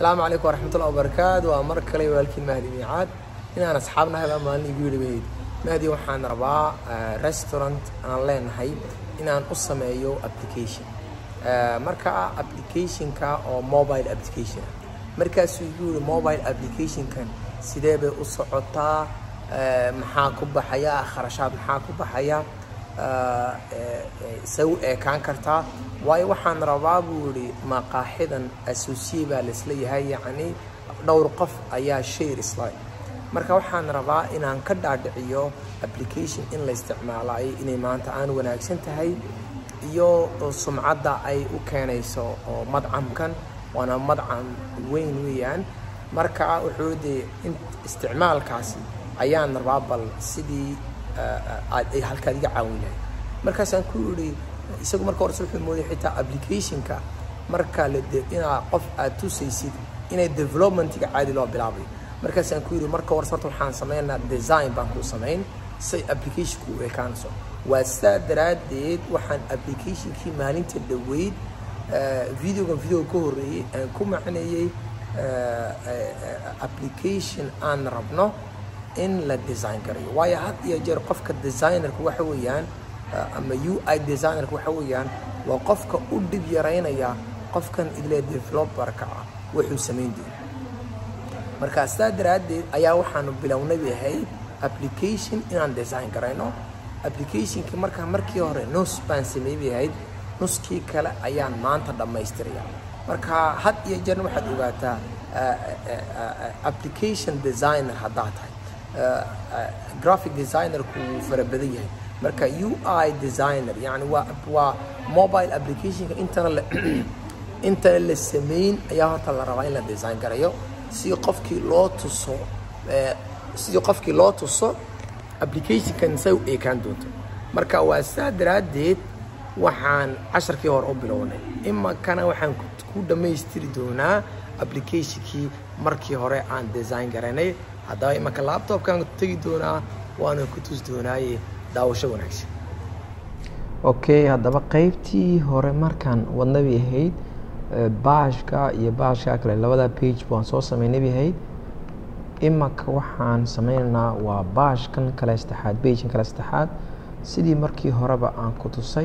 asalaamu calaykum waraxmatullahi wabarakaatu waa mar kale walaalkiin mahdi miicaad inaan asxaabnahay baa maalin igu yidhi bayd mahdi waxaan rabaa restaurant aan leenahay inaan u sameeyo application marka applicationka oo mobile application ah markaasuu igu yidhi mobile applicationkan sidee bay u socotaa maxaa ku baxaya kharashaad maxaa ku baxaya say u eekaan kartaa waayo waxaan rabaa buu yidhi maqaaxidan associye baa laisla yahay yacni dhowr qof ayaa shayr isla marka waxaan rabaa inaan ka dhaadhiciyo application in la isticmaalayo inay maanta aan wanaagsan tahay iyo sumcadda ay u keenayso oo madcamkan waana madcam weyn weeyaan marka wuxuu dee isticmaalkaasi ayaan rabaa bal sidii ay halkaad iga caawin lahay markaasaan ku yidhi isagu marka hores wuxuu mooday xitaa applicationka marka la inaa qof aad tusaysid inay developmentiga caadi loo bilaabayo markaasaan ku yidhi marka hores horta waxaan sameynaa design baan ku samayn say applicationku u ekaanayso waa sidaa daraaddeed waxaan applicationkii maalinta dhoweyd videogan videoga ka horreeyey aan ku macneeyey application aan rabno in la design garayo waayo had iyo jeer qofka designerka waxa weeyaan ama u i designerka waxa weeyaan waa qofka u dhib yaraynaya qofkan ile developerka ah wuxuu samayn doono marka sidaa daraaddeed ayaa waxaanu bilownay ahayd application inaan design garayno applicationkii markaa markii hore nus baan sameey bay ahayd nuskii kale ayaan maanta dhammaystiraya marka had iyo jeerna waxaad ogaataa application designer haddaad tahay graphic designerku wuu fara badan yahay marka u i designer yani waa waa mobile applicationka intana la intana la sameyn ayaa horta la rabaa in la design garayo si qofkii loo tuso sidii qofkii loo tuso applicationkan say u eekaan doonto marka waa saa daraaddeed waxaan casharkii hore u bilownay imakana waxaan ku dhammaystiri doonaa applicationkii markii hore aan design garanay haddaba imanka laptopkaan tegi doonaa waana ku tusi doonaaye daawasho wanaagsan okay haddaba qeybtii hore markaan wadnabi ahayd baashka iyo baashka kale labada page waan soo sameynay ahayd imanka waxaan sameynaynaa waa baashkan kale saddexaad bagekan kale saddexaad sidii markii horeba aan ku tusay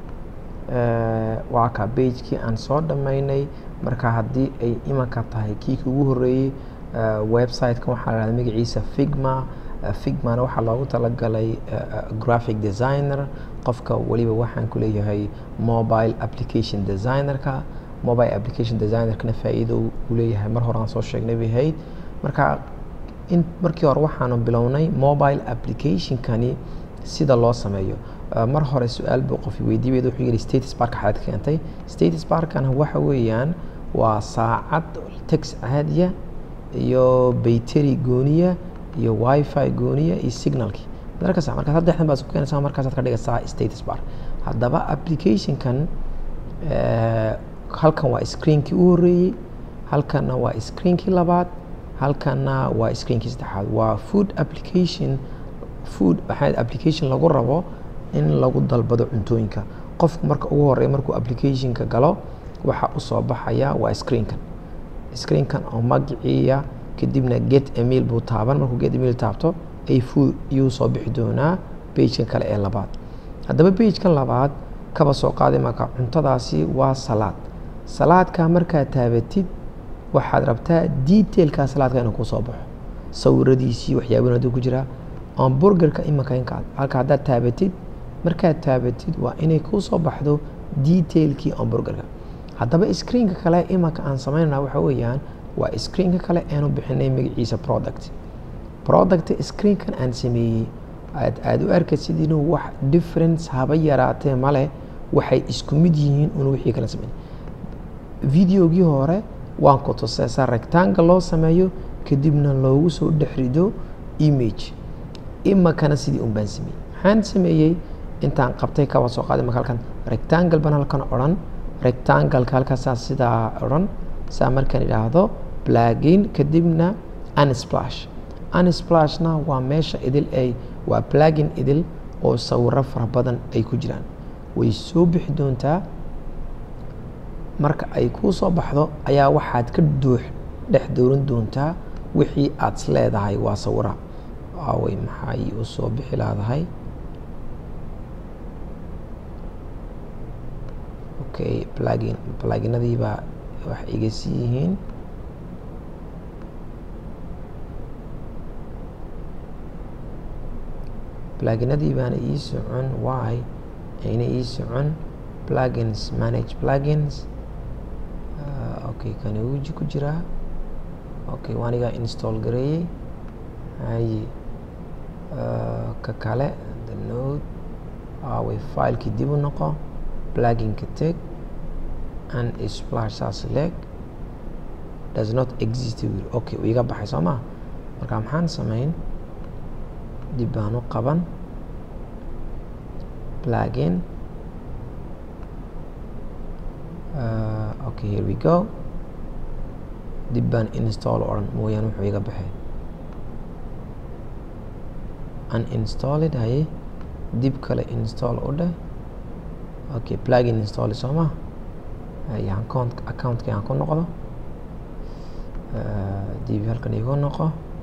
waa ka bagekii aan soo dhammaynay marka haddii ay imanka tahay kii kugu horeeyey website-kan waxaa la hahda magaciisa figma figmana waxaa loogu talagalay graphic designer qofka weliba waxaan ku leeyahay mobile application designerka mobile application designerkana faa-iido uu leeyahay mar hore aan soo sheegnay bay ahayd marka in markii hore waxaanu bilownay mobile applicationkani sida loo sameeyo mar hore su-aal buu qof weydiibeed wuxuu yidhi status barka xaad keentay status barkana waxa weeyaan waa saacad tex caadiya iyo bayteri gooniya iyo wifi gooniya iyo signalki markas markaa saddexdan baad isku keenaysaa markaasaad ka dhigaysaa status bar haddaba applicationkan halkan waa screenkii u horreeyey halkanna waa screenkii labaad halkanna waa screenkii saddexaad waa food application food waxaa application lagu rabo in lagu dalbado cuntooyinka qofku marka ugu horeeya markuu applicationka galo waxaa usoo baxaya waa screenkan screenkan oo magaciiya kadibna get email buu taaban markuu get email taabto ay food iyuu soo bixi doonaa bagekan kale ee labaad haddaba bagekan labaad kaba soo qaaday marka cuntadaasi waa salaad salaadka markaad taabatid waxaad rabtaa detailka salaadka inuu kusoo baxo sawiradiisii waxyaaban haduu ku jiraa amburgerka imanka inkaad halka haddaad taabatid markaad taabatid waa inay kuu soo baxdo detailkii amburgerka haddaba screenka kale imanka aan sameynana waxa weeyaan waa screenka kale aanu bixinay magaciisa product product screenkan aan sameeyey aad aada u arkaysid inuu wax difference haba yaraatee male waxay isku mid yihiin un wixii kala sameyn videogii hore waan ku tusay sa rectangle loo sameeyo kadibna loogu soo dhex rido image imakana sidii un baan sameeyey maxaan sameeyey intaan qabtay kaba soo qaaday marka halkan rectangle baan halkan odhan rectangleka halkaasaa sidaa odhan saa markaan idhaahdo plugin kadibna unsplash unsplashna waa meesha idil ay waa plugin idil oo sawiro fara badan ay ku jiraan way soo bixi doontaa marka ay kuu soo baxdo ayaa waxaad ka duux dhex dooran doontaa wixii aad is leedahay waa sawira aaway maxay u soo bixi laadahay okay plugin pluginadii baa wax iga sii yihiin pluginadii baana ii socon why ayna ii socon plugins manage plugins uh, okay kani wuji ku jiraa okay waanigaa install gareeyey haye uh, ka kale the node away filekii dib u noqo pluginka teg and splash saas leg does not exist wil okay uu iga baxay soo maa marka maxaan samayn dib baan u qaban plugin uh, okay here we go dib baan install odhan mooyaane wuxuu iga baxay uninstalled haye dib kale install u dheh okay plugin install soo ma haye account accountkii aan ku noqdo dib halkan igu noqo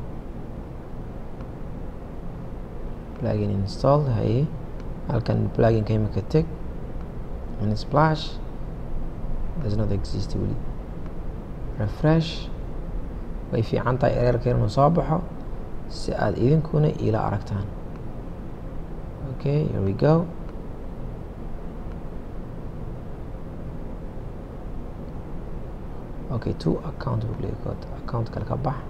plugin installed haye halkan pluginka imika teg and splash does not exist weli refresh way fiican tahay ereerka inuu soo baxo si aad idinkuna ila aragtaan okay here we go okay two account duplicate account kale ka bax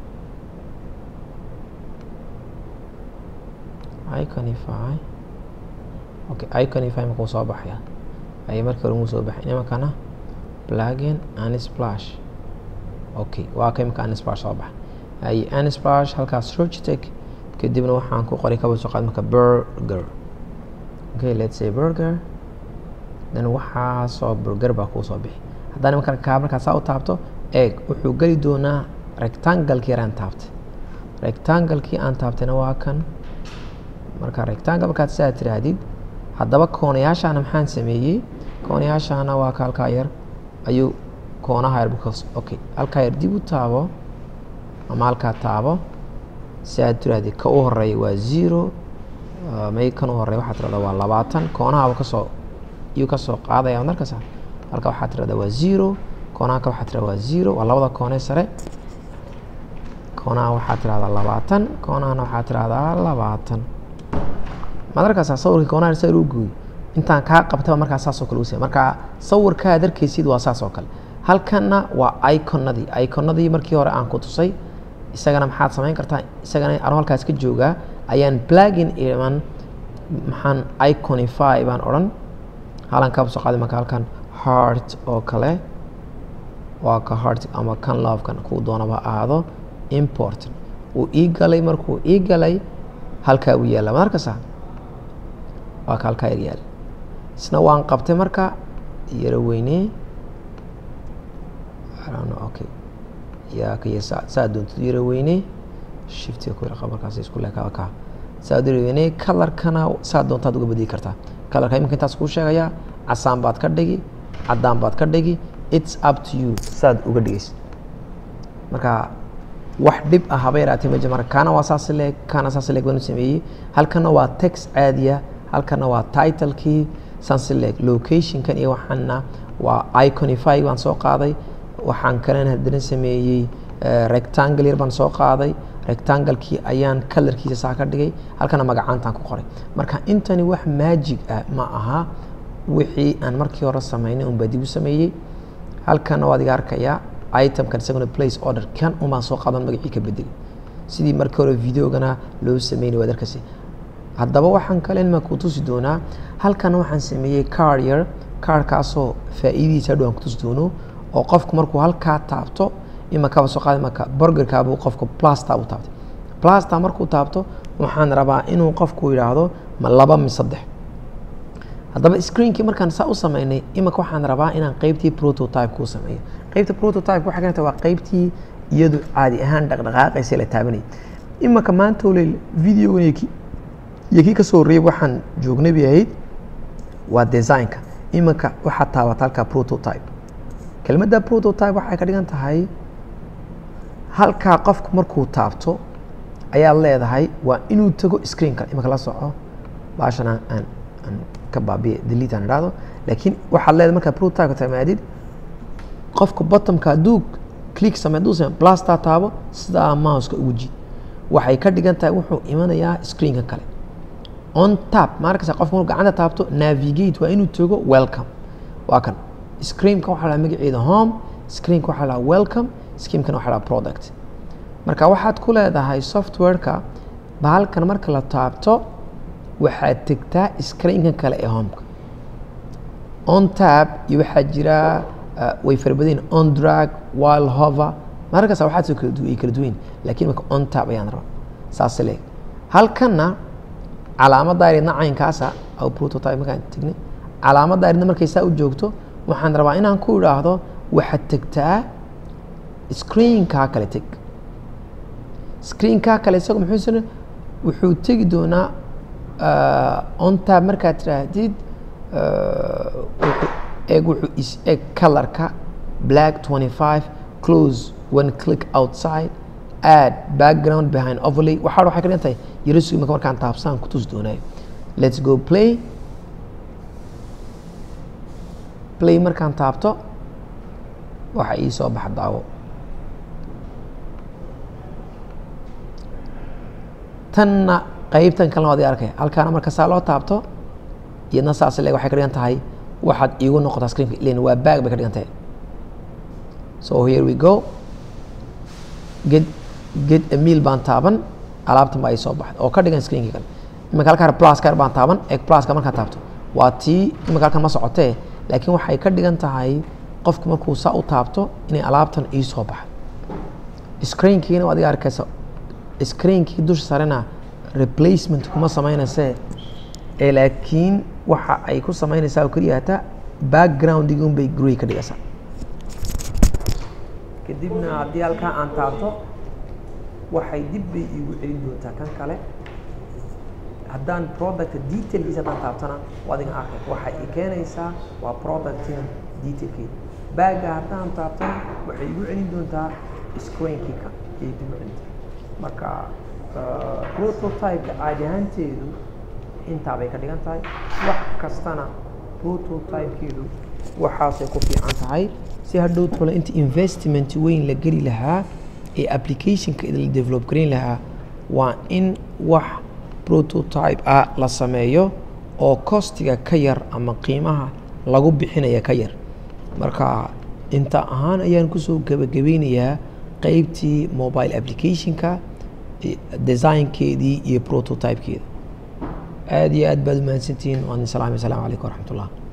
iconify okay iconify makuu soo baxaya ayay markii hore muu soo baxay imankana plugin unsplash okay waa ka imika unsplash soo baxa ay unsplash halkaas search tag kadibna waxaan ku qoray kaba soo qaad marka burger okay let's say burger then waxaasoo burger baa kuu soo bixi haddana marka kaa markaa saa u taabto eeg wuxuu geli doonaa rectangalkii yaraan taabtay rectangalkii aan taabtayna waa kan marka rectangle markaad saa tiraahdid haddaba koonayaashaana maxaan sameeyey koonayaashaana waa ka halkaa yar ayuu koonaha yar because okay halkaa yar dib u taabo ama halkaa taabo si aad tirahdid ka u horeeya waa zero may kan u horeeya waxaad tirahdaa waa labaatan koonahaba kasoo iyuu kasoo qaadaya markasa halka waxaad tirahdaa waa zero koonaha ka waxaad tirahdaa waa zero waa labada koonee sare koonaha waxaad tirahdaa labaatan koonahana waxaad tirahdaa labaatan maad arkaysaa sawirkii koonaha sar u gooy intaan kaa qabtaba markaa saasoo kale usa marka sawirkaad arkaysid waa saas oo kale halkanna waa iconadii iconadii markii hore aan ku tusay isagana maxaad samayn kartaa isagana anoo halkaas ka joogaa ayaan plugin iman maxaan iconify baan odhan halan kaba soo qaaday marka halkan heart oo kale waa ka heart ama kan lovekan kuu doonaba aado import uu ii galay markuu ii galay halkaa uu yaalla maad arkaysaa waa ka halkaa yaryaal isna waan qabtay marka yaro weynee okay yaa kaya saa doontid yaro weynee shiftiga ku yara markaas isku leeka kaa saa yaro weynee kalarkana saa doontaad uga bedeli kartaa kalarka iminka intaas kuu sheegayaa casaan baad ka dhigi caddaan baad ka dhigi it's up to you saad uga dhigaysa marka wax dhib ah haba yaraatee ma jira marka kaana waa saas leeg kaana saas leeg baan u sameeyey halkana waa text caadiya halkana waa titlekii sansileg locationkan iyo waxaana waa iconify baan soo qaaday waxaan kalena haddana sameeyey rectangle yar baan soo qaaday rectanglekii ayaan colorkiisa saa ka dhigay halkana magacaantaan ku qoray marka intani wax magic ah ma aha wixii aan markii hore sameynay unbaa dib u sameeyey halkana waad iga arkayaa itemkan isaguna place order kan umaan soo qaadan magacii ka bedeli sidii markii hore videogana loo sameynay waad arkaysa haddaba waxaan kale ma ku tusi doonaa halkan waxaan sameeyey car yar carkaasoo faa'iidadiisa hadhow aan ku tusi doono oo qofku markuu halkaa taabto imakaba soo qaaday marka burgerkaabuu qofku plasta u taabtay plasta markuu taabto waxaan rabaa inuu qofku yidhaahdo ma laba mi saddex haddaba screenkii markaan saa u sameynay imika waxaan rabaa inaan qeybtii prototype kuu sameeyo qeybta prototype waxay keenta waa qeybtii iyadu caadi ahaan dhaqdhaqaaqaysa la taabanayay imika maanta oley videogan iyo kii kasoo horreeyay waxaan joognay bay ahayd waa designka iminka waxaad taabata halkaa prototype kelmadda prototype waxay ka dhigan tahay halkaa qofku markuu taabto ayaad leedahay waa inuu tago screenka imika la soco baashana aan aan ka baabiye delete aan idhaahdo laakiin waxaad leedahay markaa prototype tamaadid qofka bottomka hadduu click samey hadduu samey blastaa taabo sidaa mouseka ugu jid waxay ka dhigan tahay wuxuu imanayaa screenka kale on tap markasta qofka markuu gacanta taabto navigate waa inuu tago welcome waa kan screenka waxaa lahaa magaceeda home screenka waxaa lahaa welcome screenkana waxaa lahaa product marka waxaad ku leedahay softwareka bahalkan marka la taabto waxaad tegtaa screenka kale ee homeka on tab iyo waxaa jira way farabadayn on drag while hover markasta waxaad soo kala du ay kala duwayn laakiin marka on tab ayaan rabaa saas leeg halkanna calaamadda aridna caynkaasa aw prototype markaan tegnay calaamadda aridna markay saa u joogto waxaan rabaa inaan ku idhaahdo waxaad tegtaa screenkaa kale teg screenkaa kale isaga muxuu sina wuxuu tegi doonaa on tab markaad tiraahdid eeg wuxuu is eg colorka black 25 close one click outside add background behind overlay waxaa waxay ka dhigan tahay yaro sugi marka markaan taabsaan ku tusi doonaayo let's go play play markaan taabto waxa ii soo baxa daawo tanna qaybtan kalena waad i arkay halkaana marka saa loo taabto iyadna saas leeg waxay ka dhigan tahay waxaad iigu noqotaa screenka ilan waa baag bay ka dhigan tahay so here we go get get a meal baan taaban alaabtan baa ii soo baxda oo ka dhigan screenkii kale iminka halkaan plus kar baan taaban egg pluska markaan taabto waa tii iminka halkan ma socotee laakiin waxay ka dhigan tahay qofku markuu saa u taabto inay alaabtan ii soo baxdo screenkiina adiga arkaysa screenkii dusha sarena replacement kuma samaynayse ee laakiin waxa ay ku samaynaysaa oo keliya hataa backgroundigi un bay gurey ka dhigaysaa kadibna haddii halkaa aan taabto waxay dib bay iigu celin doontaa kan kale haddaan producta detailkiisa haddaan taabtana adiga arkay waxay i keenaysaa waa productina detailkeeda baaga haddaan taabtana waxay igu celin doontaa screenkii ka ayay dib u celintaa marka prototypeka caadi ahaanteedu intaa bay ka dhigan tahay wax kastana prototypekeedu waxaasay ku fiican tahay si hadhow tole inta investment weyn la geli lahaa ee applicationka la develop garin lahaa waa in wax prototype ah la sameeyo oo costiga ka yar ama qiimaha lagu bixinaya ka yar marka inta ahaan ayaan kusoo gebagabeynayaa qeybtii mobile applicationka designkeedii iyo prototypekeeda aad iyo aad baad umahadsantihiin waan salaamay asalaamu calaykum waraxmat ullah